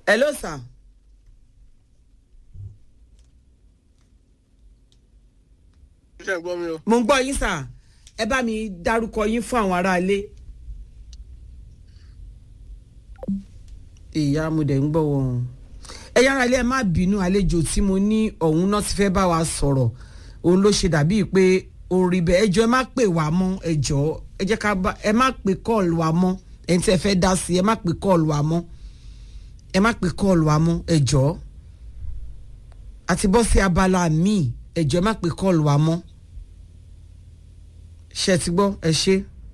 hello sir. ṣe gbọ́ mi o. mo ń gbọ́ yín sà ẹ bá mi dárúkọ yín fún àwọn aráalé. ìyá mo dẹ̀ ń gbọ́ wọn. ẹ yára ilé ẹ má bínú àlejò tí mo ní ọ̀hún náà ti fẹ́ bá wa sọ̀rọ̀ òun ló ṣe dàbí pé orí bẹ́ẹ̀ ẹjọ́ ẹ má pè wá mọ́ ẹjọ́ ẹ jẹ́ ká bá ẹ má pè kọ́ọ̀lù wa mọ́ ẹni tí ẹ fẹ́ dá sí ẹ má pè kọ́ọ̀lù wa mọ́ ẹ má pè kọ́ọ̀lù wa mọ́ ẹjọ́ àti bọ́ sí abala míì ẹjọ́ ẹ má pè kọ́ọ̀lù wa mọ́ ṣe ti gbọ́ ẹ ṣe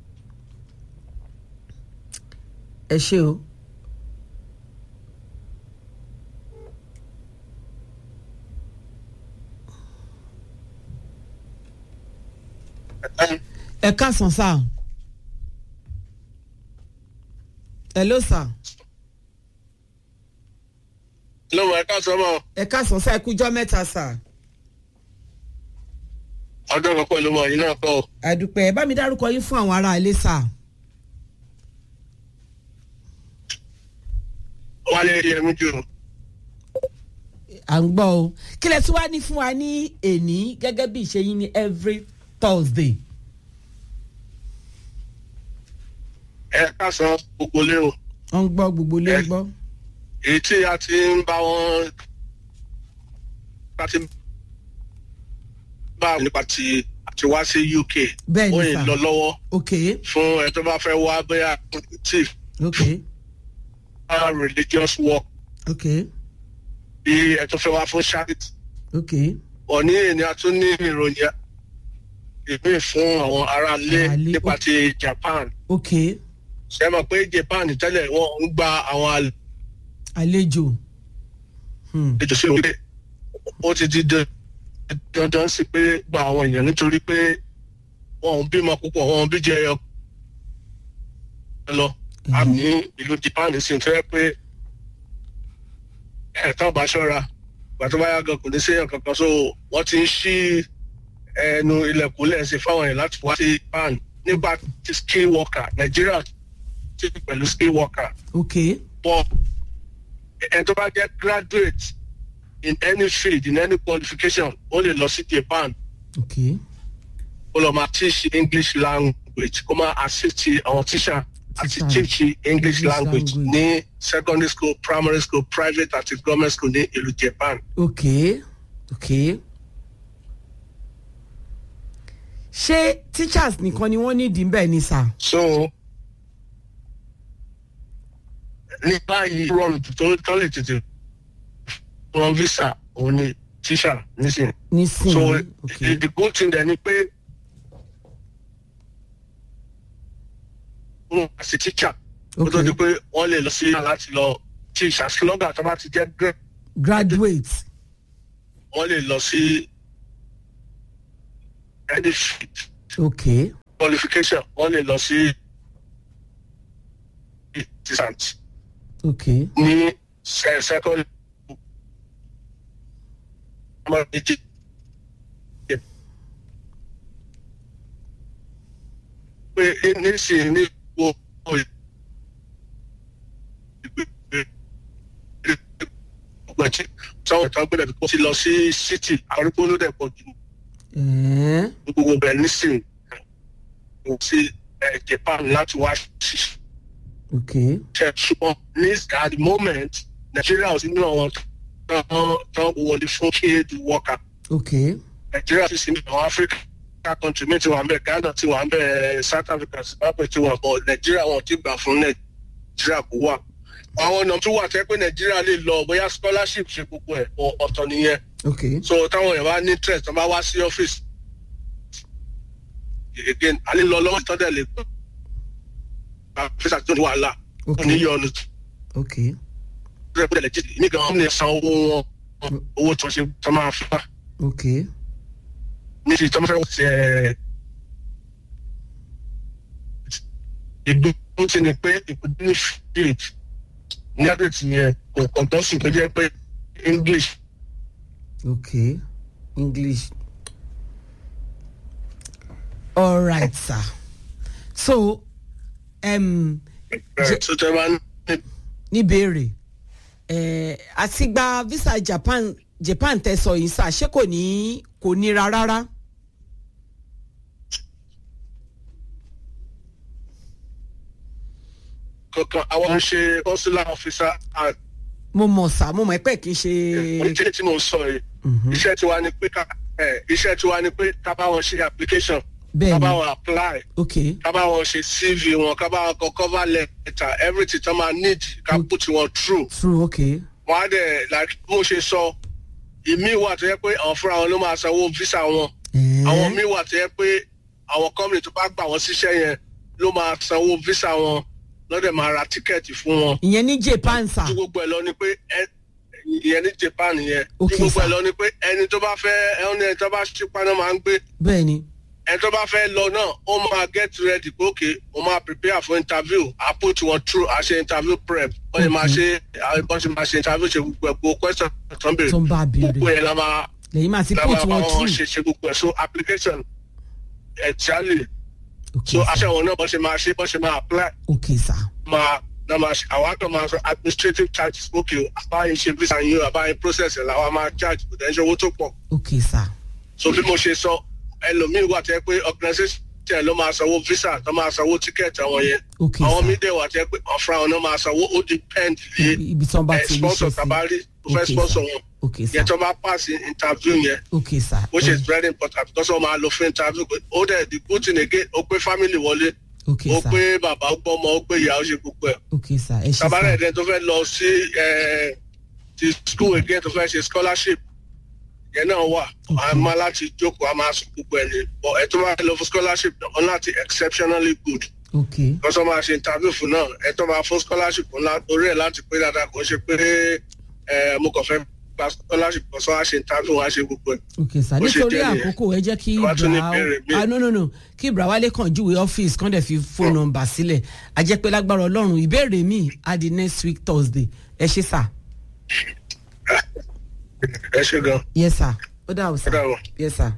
ẹ ṣe o. ẹ káàsán sá hello sá lọ́mọ ẹ ká sọ mọ́ ẹ káàsán sá ẹ kújọ́ mẹ́ta sá ọdún kan pẹ̀lú mọ̀ yìí náà kọ́ ọ. àdùpẹ́ ẹ bá mi dárúkọ yín fún àwọn ará ilé sá wálé yẹmi jù à ń gbọ́ o kí lẹ tún wá ní fún wa ní èní gẹ́gẹ́ bí ìṣe yín ní every thursday ẹ ká sọ gbogbo lé o. wọ́n ń gbọ́ gbogbo lé ń gbọ́ èyí tí a ti ń bá wọn a ti bá nípa ti àti wá sí uk Bẹ́ẹ̀ ni ó sà. yìí lọ lọ́wọ́ ok fún ẹ tó bá fẹ́ wá bóyá chief ok religious work ok bí ẹ tó fẹ́ wá fún charity ok òní ni a tún ní ìròyìn ìpín fún àwọn aráalé Aráalé, nípa ó- ti japan ok ṣe mọ̀ pé japan tẹ́lẹ̀ wọ́n ń gba àwọn àlejò hmm. àlejò sí orílẹ̀ ó ti di dan- dandan sí pé gba àwọn èèyàn nítorí pé wọn ò bímọ púpọ̀ wọn ò bí jẹ ẹyọ lọ àmì ìlú japan sì ń fẹ́ pé ẹ̀ka bá ṣọ́ra gbàtọ́ bá yá gan kò ní séèyàn kankan so wọ́n ti ń ṣí ẹnu ilẹ̀kùn lẹ́sìn fáwọn èèyàn láti wá sí japan nígbà tí skill worker nàìjíríà ti pẹ̀lú skill worker ok but ẹni tó bá jẹ́ graduate in any field in any qualification ó lè lọ sí japan ok ó lọ máa teach english language kó máa assist àwọn teacher àti Teacher. teach english English language language. ní secondary school primary school private àti government school ní ìlú japan. ok ok ṣé teachers nìkan ni wọ́n nídìí bẹ́ẹ̀ ni sà so ní báyìí rọrùn tó tó lè tètè wọn visa òun ni teacher nísìnyí. so nísìnyí ok the, the good thing then ni pé wọn as a teacher ó tó di ok pé wọn lè lọ sí láti lọ teach as long as wọn bá ti jẹ grade graduate wọn lè lọ sí any field ok qualification wọn lè lọ sí teachant ok ní se- second ọmọ méjì pé nísìnyí ní gbogbo ìgbẹ̀jì táwọn ìtàn gbẹ̀dẹ̀ kó ti lọ sí city àrùkò ló dẹ̀ pọ̀ jù ẹ̀ẹ́n ní gbogbo bẹ̀ nísìnyí kò sí eh, japan láti wá sí ok ṣe ṣùgbọ́n ní at the moment nigeria ò sí nínú àwọn tán tán wọlé fún aid worker ok nigeria sì sí nínú àwọn africa country mi ti wà ń bẹ ghana ti wà ń bẹ south africa zimbabwe ti wà bọ nigeria wọn ti gbà fún nigeria kó wà àwọn ọ̀nà tó wà tẹ́ pé nigeria lè lọ bóyá scholarship ṣe gbogbo ẹ̀ ọ- ọ̀tọ̀ nìyẹn ok so táwọn èèyàn bá ní interest tó bá wá sí ọ́fíìsì again a lè lọ lọ́wọ́ ìtọ́jú ẹ̀ lè gbọ́ àfíìsì àti wàhálà ok oníyọ̀nù ok rẹ̀ pẹ̀lẹ́ jí ní gan ọ́n lè san owó wọn owó tó ṣe tó máa fà ok níbi tó máa fẹ́ wọ́n ti ẹ̀ ìgbóhùn ti ni pé ìpínlẹ̀ ní field ní àdètì yẹn kò kàn tó sì tó jẹ́ pé english ok english all right sir so um, ẹ̀ tó tẹ́ bá ní níbèrè ẹ àti gba visa japan japan tẹ sọ yìí sà ṣé kò ní kò nira rárá. kankan àwọn ń ṣe consular officer and mo mọ̀ sá mo mọ̀ ẹ́ pẹ́ kì í ṣe. oníṣẹ́ tí mo ń sọ yìí iṣẹ́ tiwa ni pé ká ẹ, iṣẹ́ tiwa ni pé ká bá wọn ṣe application ká bẹ́ẹ̀ bá ni wọn apply ok ká bá wọn ṣe cv wọn ká bá wọn kọ cover letter everything tó máa need ká put wọn through true ok wọn á dẹ̀ like mo ṣe sọ ìmí wà tó yẹ pé àwọn fúnra wọn ló máa sanwó visa wọn àwọn míì wà tó yẹ pé àwọn company tó bá gbà wọn síṣẹ́ yẹn ló máa sanwó visa wọn lọ́dẹ̀ máa ra tíkẹ́ẹ̀tì fún wọn ìyẹn ní japan sà tí gbogbo ẹ̀ lọ ni pé ẹ- ìyẹn ní japan yẹn Ok, tí gbogbo ẹ̀ sir. lọ ni pé ẹni tó bá fẹ́ ẹni ẹni tó bá ṣípa náà máa ń gbé bẹ́ẹ̀ ni ẹni tó bá fẹ́ lọ náà ó máa get ready pé ok ó máa prepare for interview I put wọn through a ṣe interview prep wọ́n ṣe máa ṣe wọ́n ṣe máa ṣe interview ṣe gbogbo ẹ̀ gbogbo question tó ń béèrè tó ń bá a gbogbo béèrè yẹn la máa lẹ́yìn máa ti la put máa bá wọn wọn through ṣe ṣe gbogbo ẹ̀ so application exactly ok so sà aṣọ àwọn náà bọ́ ṣe máa ṣe bọ́ ṣe máa apply ok sà máa náà máa ṣe àwọn àgbà máa sọ administrative charges ok àbáyé ṣe visa yín o àbáyé process ẹ̀ làwọn máa charge kò dẹ́ ṣe owó tó pọ̀ ok sà so bí mo ṣe sọ ẹlòmíín wà tẹ́ pé organisation ẹ̀ ló máa sanwó visa tó máa sanwó ticket àwọn yẹn ok àwọn sà míín dẹ̀ wà tẹ́ pé ọ̀fra wọn náà máa sanwó ó depend lé ibi tí wọ́n bá ẹ̀ ti rí sponsor ṣe sí tabari tó fẹ́ Ok, sponsor sir. wọn ok sà yẹn tó bá pass interview yẹn ok sà which is very important because wọ́n máa lọ fún interview pé ó dẹ̀ the good thing again ó pé family wọlé ok ó sà pé bàbá ó gbọ́ ọmọ ó pé ìyá ó ṣe gbogbo ẹ̀ ok sà ẹ ṣe tabalẹ̀ sà ẹ̀dẹ̀ tó fẹ́ lọ sí ẹ̀, ti school again tó fẹ́ ṣe scholarship yẹn náà wà a máa láti jókòó a máa sọ gbogbo ẹ̀ ní but ẹ̀ tó bá lọ fún scholarship náà láti exceptionally good ok kọ́sọ́ máa ṣe interview fún náà ẹ̀ tó máa fún scholarship ńlá orí ẹ̀ láti pé dáadáa kò ṣe pé ẹ̀ mo kàn fẹ́ gba scholarship kọ́sọ́ wá ṣe interview wá ṣe gbogbo ẹ̀. ok sà Bó ṣe nítorí jẹ́ nìyẹn. àkókò ẹ jẹ́ kí Tó bá tún ní ibra ìbéèrè míì. ah no no no kí ibra wálé kàn júwe ọ́fíìsì kàn dẹ̀ fi fóònù nọ́mbà sílẹ̀ a jẹ́ pé lágbára ọlọ́run ìbéèrè mi á di next week thursday ẹ ṣe sà ẹ ṣe gan yes sà ó dà ó sà Ó dàbọ̀. yes sà.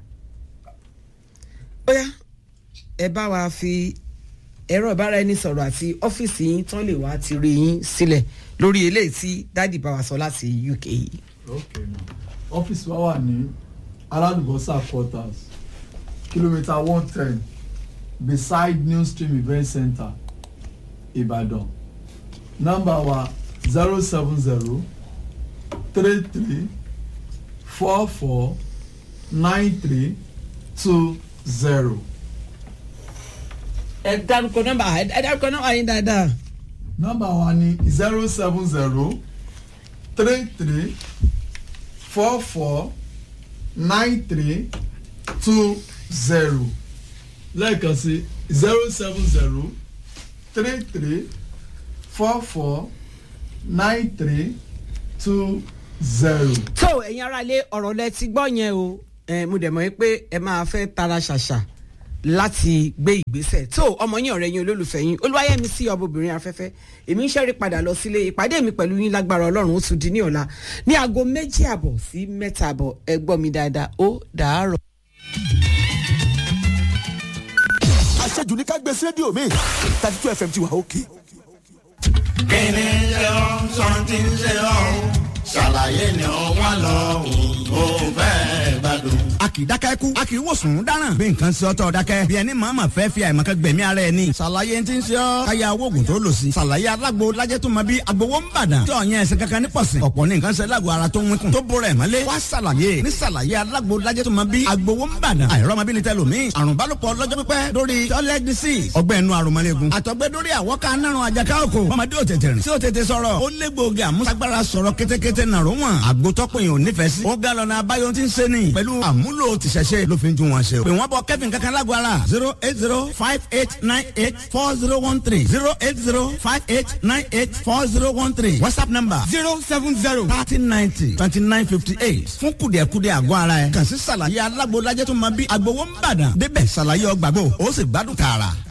bóyá ẹ bá wa fi ẹ̀rọ ìbáraẹnisọ̀rọ̀ àti ọ́fíìsì yín tán lè wá ti rí yín sílẹ̀ lórí eléyìí tí dádì bá wa sọ láti uk yìí. okay now ọ́fíìsì wa wà ní aládùbọ́sà quarters kìlómítà one ten beside new stream event center ìbàdàn nọ́mbà wa zero seven zero three three four four nine three two zero ẹ dárúkọ nọ́mbà ẹ dárúkọ nọ́mbà yín dáadáa. nọ́mbà wa ní zero seven zero three three four four nine three two zero lẹ́ẹ̀kan sí zero seven zero three three four four nine three two zero. tó ẹ̀yin aráalé ọ̀rọ̀ lẹ ti gbọ́ yẹn o ẹ, mo dẹ̀ mọ̀ pé ẹ máa fẹ́ tara ṣàṣà láti gbé ìgbésẹ̀ tó ọmọ yín ọ̀rẹ́ yín olólùfẹ́ yín olúwayẹmí sí ọmọbìnrin afẹ́fẹ́ èmi ń ṣẹ́rí padà lọ sílé ìpàdé mi pẹ̀lú yín lágbára ọlọ́run ó tún di ní ọ̀la ní aago méjì àbọ̀ sí mẹ́ta àbọ̀ ẹ gbọ́ mi dáadáa ó dàárọ̀. àṣejù ní ká gbé sí rédíò mi thirty two fm ti wà òkè. kíni ṣe ọ́ sọ́ńtì ṣe ọ́ ṣàlàyé ni ó wà lọ́hùn ó fẹ́ gbádùn. a kì í dákẹ́ kú a kì í wòsàn dáràn bí nǹkan ṣe ọ́tọ̀ dákẹ́ bí ẹni màmá fẹ́ fi àìmọ̀kẹ́ gbẹ̀mí ara ẹ̀ ní. ṣàlàyé ti ń ṣe ọ́ káyà owó oògùn tó lò sí. ṣàlàyé alágbo lajẹ́ tó mọ bí agbowó ń bàdàn. tí ọ̀yàn ẹ̀sìn kankan ní pọ̀sìn. ọ̀pọ̀ ní nǹkan ṣe lágbo ara tó ń wínkùn. tó bóra ẹ̀ mọ́lé. wá ṣàlàyé ní ṣàlàyé alágbo lajẹ́ tó mọ bí agbowó ń bàdàn. àìrọ́mọbìnrin tẹ lómi. àrùn bálòpọ̀ lọ́jọ́ pípẹ́ lórí toilet disease. ọgbẹ́ inú aromọléegun. àtọ̀gbẹ́ lórí àwọ̀ká nárun àjàká òkò. ọmọdé ò tètè rìn. tí ò tètè sọ̀rọ̀. ó lé gbòógì àmúṣagbára sọ̀rọ̀ kétékété nàró wọn. àgbótọ́pọ̀ yìí ò nífẹ̀ẹ́ sí. ó ga lọ́nà abáyọ tí ń ṣe ni. pẹ̀lú àmúlò tìṣẹ̀ṣe ló fi ń tún wọn ṣe. pè wọ́n bọ kẹ́fìn kankan lágbo ara. zero eight zero five eight nine eight four zero one three zero eight zero five eight nine eight four zero one three whatsapp number zero seven zero thirty ninety twenty nine fifty eight fún kùdìẹ̀kudì àgọ́ ara ẹ̀. kàn sí ṣàlàyé alágbo lajẹ́ tó máa bí agbowó ń bàdàn. débẹ̀ ṣàlàyé ọgbàgbọ́ ó sì gbádùn tààrà.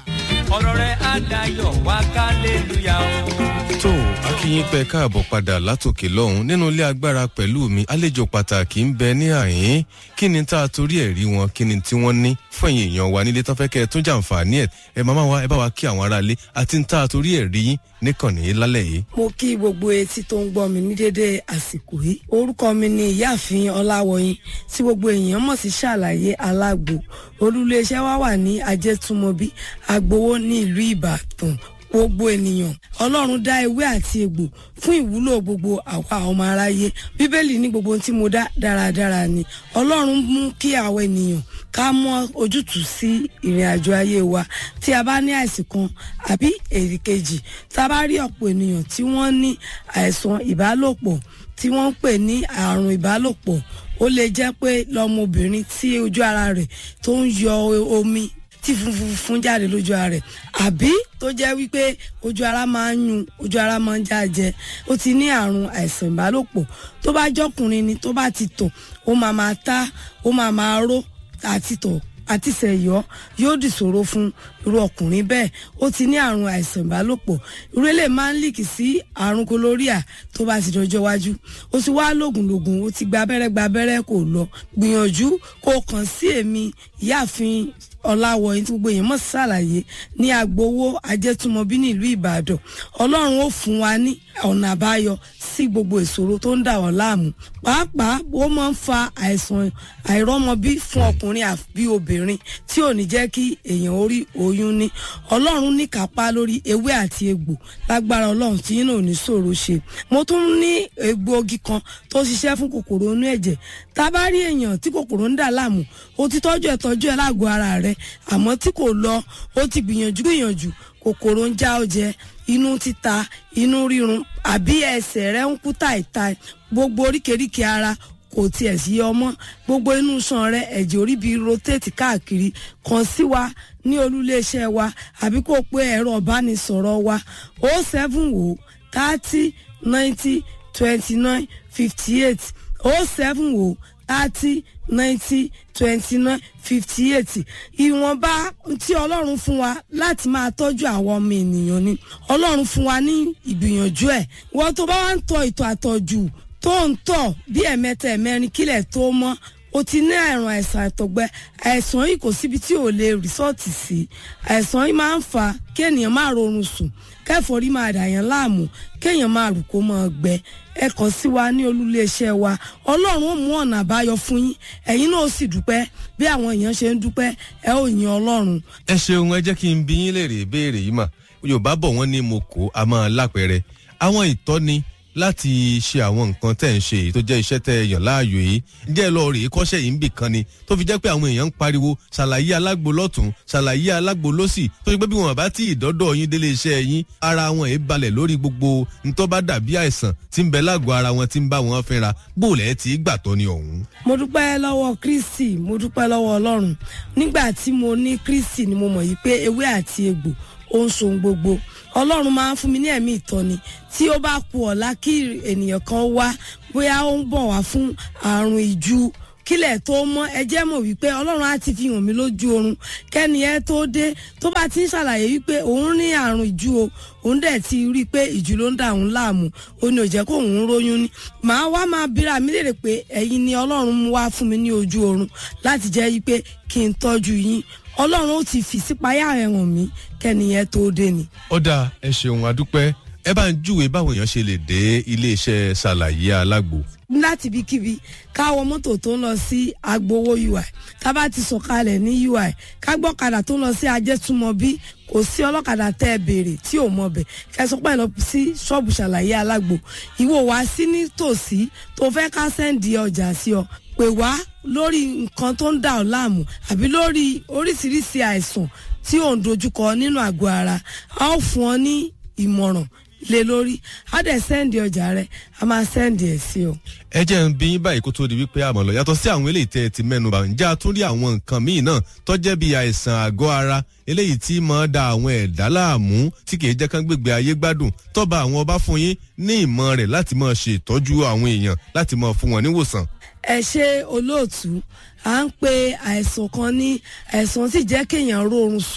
ọ̀rọ̀ rẹ̀ á dayọ̀ wá kálélúyà o. tó akínyìn pẹ káàbọ̀ padà látòkè lọ́hùn nínú ilé agbára pẹ̀lú mi àlejò pàtàkì ń bẹ ní àyín kí ni tá a torí ẹ̀ rí wọn kí ni tí wọ́n ní fún ẹ̀yìn èèyàn wa nílé tán fẹ́ kẹ́ ẹ tún jàǹfààní ẹ̀ ẹ máa wá ẹ bá wa kí àwọn aráalé àti ń tá a torí ẹ̀ rí yín níkànnì yìí lálẹ́ yìí. mo kí gbogbo etí tó ń gbọ́ mi ní dédé àsìkò yìí orúkọ mi ni ìyáàfin ọláwọyìn tí gbogbo èèyàn mọ̀ sí ṣàlàyé alágbo olúléeṣẹ́ wa wà ní ajẹ́túmọ̀bí agbowó ní ìlú ìbàdàn gbogbo ènìyàn ọlọ́run dá ewé àti egbò fún ìwúlò gbogbo àwa ọmọ aráyé bíbélì ní gbogbo ohun tí mo dá dáradára ni ọlọ́run mú kí àwọn ènìyàn ká mọ ojútùú sí ìrìn àjò ayé wa tí a bá ní àìsàn kan àbí èrì kejì tá a bá rí ọ̀pọ̀ ènìyàn tí wọ́n ní àìsàn ìbálòpọ̀ tí wọ́n ń pè ní àrùn ìbálòpọ̀ ó lè jẹ́ pé lọ́mọbìnrin tí ojú ara rẹ̀ tó ń yọ omi tí funfun fún jáde lójú ara rẹ̀ àbí tó jẹ́ wípé ojú ara máa ń yun ojú ara máa ń jájẹ ó ti ní àrùn àìsàn ìbálòpọ̀ tó bá jọkùnrin ni tó bá ti tọ̀ ó máa máa tá ó máa máa ró àti tọ̀ àti sẹ̀yọ́ yóò dìṣòro fún irú ọkùnrin bẹ́ẹ̀ ó ti ní àrùn àìsàn ìbálòpọ̀ irú eléyìí máa ń líkì sí àrùn kólóríà tó bá ti dọjọ́ wájú ó ti wá lògùnlògùn ó ti gba abẹ́rẹ́ gba abẹ́rẹ́ kò lọ gbìyànjú kó o kàn sí èmi ìyáàfin ọ̀làwọ̀yìn tí gbogbo èèyàn mọ̀ ṣàlàyé ní agbowó ajẹ́túmọ̀bí nílùú ìbàdàn ọlọ́run ó fún wa ní ọ̀nà àbáyọ sí gbogbo ìṣòro tó ń dà wọ́n láàmú pàápàá ó máa ń fa àìsàn àìrọ́mọbí fún ọkùnrin àbí obìnrin tí ò ní jẹ́ kí èèyàn orí oyún ní ọlọ́run ní kápá lórí ewé àti egbò lágbára ọlọ́run tí yín náà ò ní ṣòro ṣe mo tún ní egbòogi kan tó ṣiṣẹ́ fún kòkòrò inú ẹ̀jẹ̀ tá a bá rí èèyàn tí kòkòrò ń dà láàmú ó ti tọ́jú ẹ̀ tọ́jú ẹ̀ lágọ̀ọ́ ara rẹ̀ àmọ́ tí kò lọ ó ti gbìyànjú gbìyànjú kòkòrò ń já ọjẹ inú títa inú rírun àbí ẹsẹ̀ rẹ̀ ń kú táìtáì gbogbo oríkèéríkèé ara kò tiẹ̀ sí ọmọ gbogbo inú sàn rẹ ẹ̀jẹ̀ orí bíi rotate káàkiri kàn sí wa ní olúléeṣẹ́ wa àbí kó o pé ẹ̀rọ ìbánisọ̀rọ̀ wa o seven o thirty ninety twenty nine fifty eight o seven o thirty ninety twenty nine fifty eight ìwọ̀nba tí ọlọ́run fún wa láti máa tọ́jú àwọn ọmọ ènìyàn ni ọlọ́run fún wa ní ìgbìyànjú ẹ̀ wọ́n tó bá wá ń tọ ìtọ̀ àtọ̀jù tó ń tọ̀ bí ẹ̀mẹ́ta ẹ̀mẹ́rin kílẹ̀ tó mọ́ o ti ní àrùn àìsàn àtọ̀gbẹ àìsàn yìí kò síbi tí ò lè rìsọ́ọ̀tì sí àìsàn yìí máa ń fa kí ènìyàn máa rorun sùn kẹfọrí máa dàyàn láàmú kéèyàn máa rù kó máa gbẹ ẹ kàn sí wa ní olúléeṣẹ́ wa ọlọ́run ó mú ọ̀nà àbáyọ fún yín ẹ̀yin náà ó sì dúpẹ́ bí àwọn èèyàn ṣe ń dúpẹ́ ẹ ó yin ọlọ́run. ẹ ṣeun ẹ jẹ́ kí n bí yín léèrè ìbéèrè yìí mà yorùbá bọ̀ wọ́n ní mo kó a máa lápẹẹrẹ àwọn ìtọ́ni láti ṣe àwọn nǹkan tẹ̀ ń ṣe èyí tó jẹ́ iṣẹ́ tẹ̀ yàn láàyò yìí jẹ́ lọ rèé kọ́ṣẹ́ yìí ń bì kan ni tó fi jẹ́ pé àwọn èèyàn ń pariwo ṣàlàyé alágbo lọ́tún ṣàlàyé alágbo lọ́sì tó fi pé bí wọn bá tí ìdọ́dọ̀ yín délé iṣẹ́ yín ara wọn èé balẹ̀ lórí gbogbo ntọ́ bá dàbí àìsàn tí ń bẹ lágọ̀ọ́ ara wọn tí ń bá wọn fínra bóòlẹ̀ tí gbà tọ́ ni ọ̀hún. mo dúpẹ́ lọ́wọ́ kristi mo dúpẹ́ lọ́wọ́ ọlọ́run nígbà tí mo ní kristi ni mo mọ̀ yìí pé ewé àti egbò ó ń so gbogbo ọlọ́run máa ń fún mi ní ẹ̀mí ìtọ́ni tí ó bá ku ọ̀la kí ènìyàn kan wá bóyá ó ń bọ̀ wá fún àrùn ìju kílẹ̀ tó mọ́ ẹ jẹ́ mọ̀ wípé ọlọ́run á ti fi hàn mí lójú oorun kẹ́ni ẹ tó dé tó bá ti ń ṣàlàyé wípé òun ní àrùn ìju o òun dẹ̀ ti rí i pé ìju ló ń dà òun láàmú ó ní ò jẹ́ kó òun róyún ní màá wá máa bíra mi léèrè pé ẹ̀yin ni ọlọ́run mú wá fún mi ní ojú oorun láti jẹ́ wípé kí n tọ́jú yín ọlọ́run ó ti fi sípayá rẹ̀ hàn mí kẹ́niyẹn tó dé ni. ó dáa ẹ ṣeun adúpẹ́ ẹ bá ń júwe báwọn èèyàn ṣe lè dé iléeṣẹ́ ṣàlàyé alágbo. láti ibikíbi káwọ mọ́tò tó ń lọ sí agbowó ui ká bá ti sọ̀kalẹ̀ ní ui ká gbọ́kadà tó ń lọ sí ajẹ́túmọ̀bí kò sí ọlọ́kadà tẹ́ ẹ béèrè tí ò mọ̀ bẹ̀ kẹsàn pẹ́ lọ sí ṣọ́ọ̀bù ṣàlàyé alágbo ìwọ wá sí nítòsí tó fẹ́ ká sẹ́ǹdì ọjà sí ọ pè wá lórí nǹkan tó ń dà ọ́ láàmú àbí lórí oríṣiríṣi àìsàn tí ò ń dojúkọ nínú àgọ́ ara a ó fún ọ ní ìmọ̀ràn lé lórí á dẹ̀ sẹ́ǹdì ọjà rẹ a máa sẹ́ǹdì ẹ̀ sí ọ. ẹ jẹ́ ń bí yín báyìí kó tó di wípé àmọ̀ lọ yàtọ̀ sí àwọn eléyìí tẹ́ ẹ ti mẹ́nu bá ǹjẹ́ a tún rí àwọn nǹkan míì náà tọ́jẹ́ bí àìsàn àgọ́ ara eléyìí tí máa da àwọn ẹ̀dá láàmú tí kìí jẹ́ kán gbègbè ayé gbádùn tọ́ba àwọn ọba fún yín ní ìmọ̀ rẹ̀ láti máa ṣe ìtọ́jú àwọn èèyàn láti máa fún wọn níwòsàn. ẹ ṣe olóòtú à ń pe àìsàn kan ní àìsàn tí jẹ́ kéèyàn rórun sùn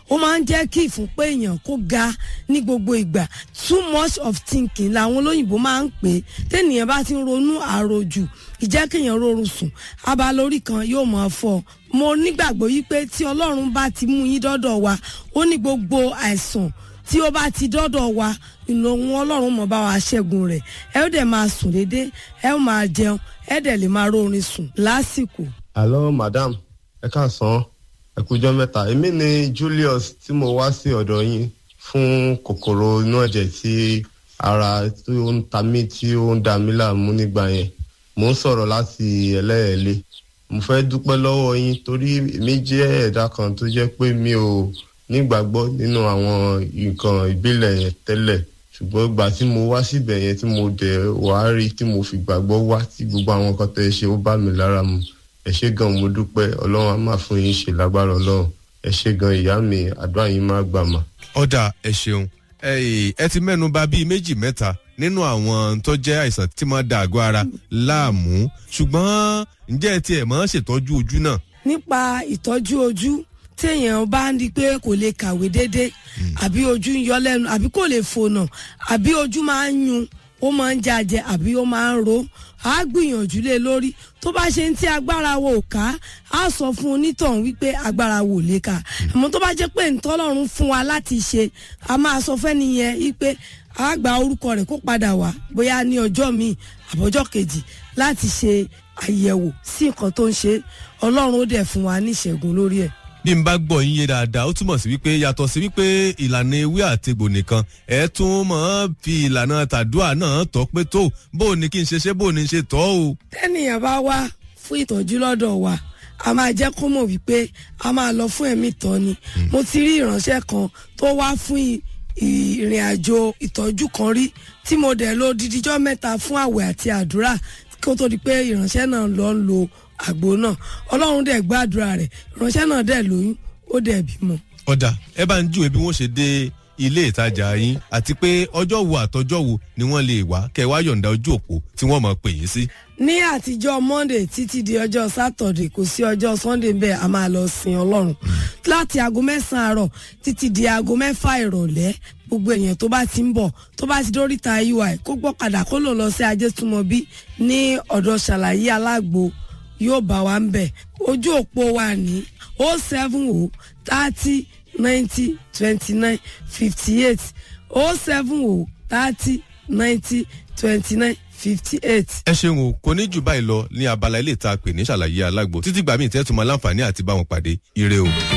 ó máa ń jẹ́ kí ìfúnpá èèyàn kó ga ní gbogbo ìgbà too much of thinking làwọn olóyìnbó máa ń pè é tẹ́nìyàn bá ti ń ronú àròjù ìjẹ́ kéèyàn rọrùn sùn abalórí kan yóò máa fọ́ mo nígbàgbọ́ yí pé tí ọlọ́run bá ti mú yín dọ́dọ̀ wa ó ní gbogbo àìsàn tí ó bá ti dọ́dọ̀ wa ìlòhun ọlọ́run mọ̀ bá wa ṣẹ́gun rẹ̀ ẹ ó dẹ̀ máa sùn déédéé ẹ ó máa jẹun ẹ dẹ̀ lè máa rórin sùn lásìkò. Hello madam ẹ káàsán ẹ kújọ́ mẹ́ta èmi ni Julius tí mo wá sí ọ̀dọ̀ yín fún kòkòrò inú ẹ̀jẹ̀ tí ara tí ó ń ta mí tí ó ń da mí láàmú nígbà yẹn mò ń sọ̀rọ̀ láti ẹlẹ́ẹ̀lẹ́ mo fẹ́ dúpẹ́ lọ́wọ́ yín torí èmi jẹ́ ẹ̀dá kan tó jẹ́ pé mi ò nígbàgbọ́ nínú àwọn nǹkan ìbílẹ̀ yẹn tẹ́lẹ̀ ṣùgbọ́n ìgbà tí mo wá síbẹ̀ yẹn tí mo dẹ̀ wá rí tí mo fi gbàgbọ́ wá tí gbogbo àwọn nǹkan tẹ́ ẹ ṣe ó bá mi lára mu ẹ ṣé gan mo dúpẹ́ ọlọ́run á máa fún yín ṣe lágbára ọlọ́run ẹ ṣé gan ìyá mi àdúrà yín máa gbà mà. ọ̀dà ẹ ṣeun ẹ ẹ ti mẹ́nu bà bíi méjì mẹ́ta nínú àwọn tó jẹ́ àìsàn tí máa da àgọ́ ara láàmú ṣùgbọ́n ǹjẹ́ ẹ tiẹ̀ máa ń ṣètọ́jú ojú náà. nípa ìtọ́jú ojú téèyàn bá ń di pé kò lè kàwé déédéé àbí ojú ń yọ lẹ́nu àbí kò lè fònà àbí ojú máa ń yun ó máa ń jàjẹ àbí ó máa ń ro á gbìyànjú lé lórí tó bá ṣe ń tí agbára wo ò ká á sọ fún onítọ̀hún wípé agbára wo ò lè ká àmọ́ tó bá jẹ́ pé ntọ́lọ́run fún wa láti ṣe a máa sọ fẹ́ni yẹn wípé a gba orúkọ rẹ̀ kó padà wá bóyá ní ọjọ́ míì àbọ̀jọ́ kejì láti ṣe àyẹ̀wò sí nǹkan tó ń ṣe ọlọ́run ó dẹ̀ fún wa ní ìṣẹ́gun lórí ẹ̀ bí n bá gbọ́ yín yé dáadáa ó túmọ̀ sí wípé yàtọ̀ sí wípé ìlànà ewé àtegbò nìkan ẹ̀ tún mọ̀ ọ́n fi ìlànà tàdúà náà tọ́ pé tó bó o ní kí n ṣe ṣe bó o ní ṣe tọ́ o. tẹ́nìyàn bá wá fún ìtọ́jú lọ́dọ̀ wa a máa jẹ́ kó mọ̀ wípé a máa lọ fún ẹ̀mí tọ́ ni mo ti rí ìránṣẹ́ kan tó wá fún ìrìn àjò ìtọ́jú kan rí tí mo dẹ̀ lo dídíjọ́ mẹ́ta fún àwẹ̀ àti àdúrà kó tó di pé ìránṣẹ́ náà lọ ń lo àgbo náà ọlọ́run dẹ̀ gbàdúrà rẹ̀ ìránṣẹ́ náà dẹ̀ lóyún ó dẹ̀ bímọ. ọ̀dà ẹ bá ń júwe bí wọ́n ṣe dé ilé ìtajà yín àti pé ọjọ́ wo àtọjọ́ wo ni wọ́n lè wá kẹ́ ẹ wá yọ̀ǹda ojú òpó tí wọ́n mọ̀ pè yín sí. ní àtijọ́ monday títí di ọjọ́ saturday kò sí ọjọ́ sunday bẹ́ẹ̀ a máa lọ sin ọlọ́run láti aago mẹ́sàn-án àárọ̀ títí di aago mẹ́fà ìrọ̀lẹ́ gbogbo èèyàn tó bá ti ń bọ̀ tó bá ti dóríta ui kó gbọ́kadà kó lò lọ sí ajétúmọ̀bí ní ọ̀dọ̀ ṣàlàyé alágbo yóò bá wa ń bẹ̀ ojú òpó wa ní o seven o thirty ninety twenty nine fifty eight o seven o thirty ninety twenty nine fifty eight. ẹ ṣeun o kò ní jù báyìí lọ ní abala ilé ìta pè ní ṣàlàyé alágbo títí gbàmí ìtẹ́tùmọ̀ láǹfààní àti báwọn pàdé ire o.